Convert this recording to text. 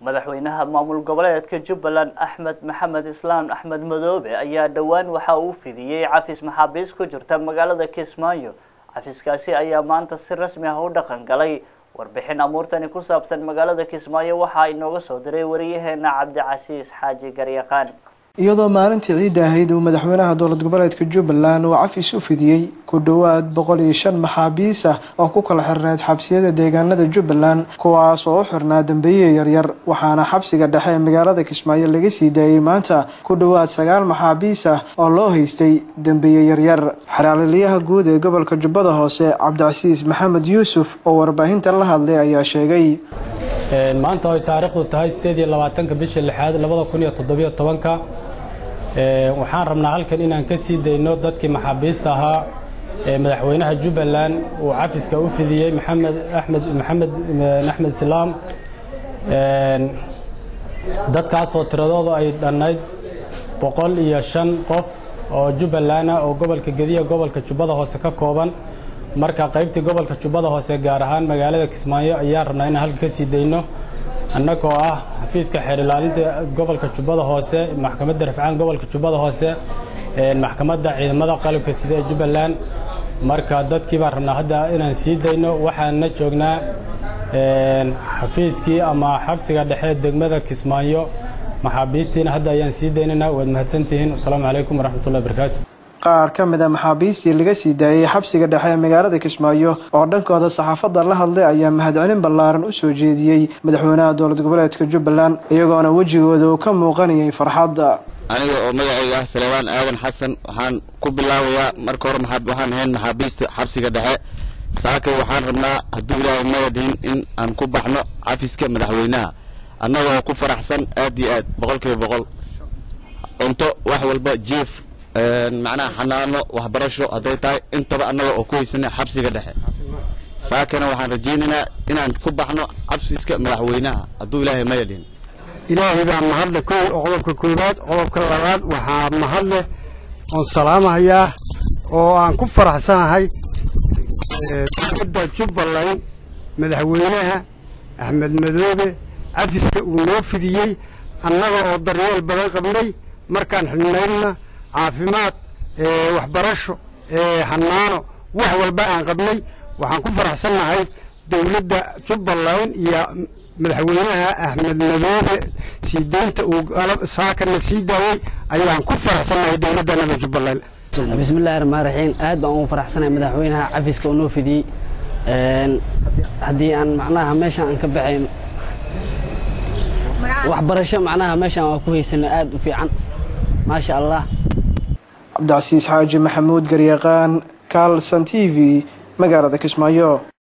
madaxweynaha maamul goboleedka jubbaland axmed maxamed islaam axmed madoobe ayaa dhowaan waxa uu fidiyey cafis maxaabiis ku jirta magaalada kismaayo cafiskaasi ayaa maanta si rasmi ah u dhaqan galay warbixin amuurtani ku saabsan magaalada kismaayo waxaa inooga soo diray wariyaheena cabdicasiis xaaji garyaqaan iyadoo maalintii ciidda ahayd uu madaxweynaha dowlad goboleedka jubbaland uu cafis u fidiyey ku dhowaad boqol iyo shan maxaabiis ah oo ku kala xirneyd xabsiyada deegaanada jubbaland kuwaas oo u xirnaa dambeeye yaryar waxaana xabsiga dhexe ee magaalada kismaayo laga sii daayey maanta ku dhowaad sagaal maxaabiis ah oo loo haystay dambeeye yaryar xeraaliliyaha guud ee gobolka jubbada hoose cabdicasiis maxamed yuusuf oo warbaahinta la hadlay ayaa sheegay maanta ay taariikhdu tahay sideed iyo labaatanka bisha lixaad labada kun iyo toddobiyo tobanka waxaan rabnaa halkan inaan ka sii dayno dadkii maxaabiista ahaa ee madaxweynaha jubbaland uu cafiska u fidiyey maxamed axmed maxamed axmed islaam dadkaasoo tiradoodu ay dhannayd boqol iyo shan qof oo jubbaland ah oo gobolka gediya gobolka jubbada hoose ka kooban marka qaybtii gobolka jubbada hoose gaar ahaan magaalada kismaayo ayaan rabnaa inaan halka ka sii dayno annagoo ah xafiiska xeer ilaalinta gobolka jubbada hoose maxkamadda rafcaan gobolka jubbada hoose maxkamadda ciidamada qalabka sida ee jubbaland marka dadkii baan rabnaa hadda inaan sii dayno waxaanna joognaa xafiiskii ama xabsiga dhexe degmada kismaayo maxaabiistiina hadda ayaan sii daynana waad mahadsantihiin asalaamu calaykum waraxmatullahi barakaatu qaar ka mid a maxaabiistii laga sii daayey xabsiga dhexe ee magaalada kismaayo oo dhankooda saxaafadda la hadlay ayaa mahadcelin ballaaran u soo jeediyey madaxweynaha dowlad goboleedka jubbaland iyagoona wejigooda uu ka muuqanayay farxadda aniga oo magacayga ah salebaan aadan xasan waxaan ku bilaabayaa marka hore waxaan ahayn maxaabiista xabsiga dhexe saakay waxaan rabnaa hadduu ilaahay mayadhin in aan ku baxno cafiska madaxweynaha annagoo ku faraxsan aad iyo aad boqol kiiba boqol cunto wax walba jief macnaha xanaano waxbarasho hadday tahay intaba annaga oo ku haysana xabsiga dhexe saakana waxaan rajaynaynaa inaan ku baxno xabsiska madaxweynaha hadduu ilaahay mayadhin ilaahay baa mahadle kow qodobka koowaad qodobka labaad waxaa mahadleh oon salaamahayaa oo aan ku faraxsanahay dowladda jubbaland madaxweynaha axmed madoobe cafiska uu noo fidiyey annaga oo daryeel badan qabnay markaan xidhnaydna caafimaad waxbarasho xanaano wax walba aan qabnay waxaan ku faraxsannahay dowladda jubbaland iyo madaxweynaha axmed madoobe sii deynta uu saakana sii daayey ayaan ku faraxsannahay dowladdanada jubbaland bismillahi raxmaan raxiim aad baan ugu faraxsanahay madaxweynaha cafiska oo noo fidiyey haddii aan macnaha meeshaan aan ka baxayn waxbarasho macnaha meeshaan waa ku haysana aad u fiican maasha allah cabdicasiis xaaji maxamuud garyaqaan kaalsan t v magaalada kismaayo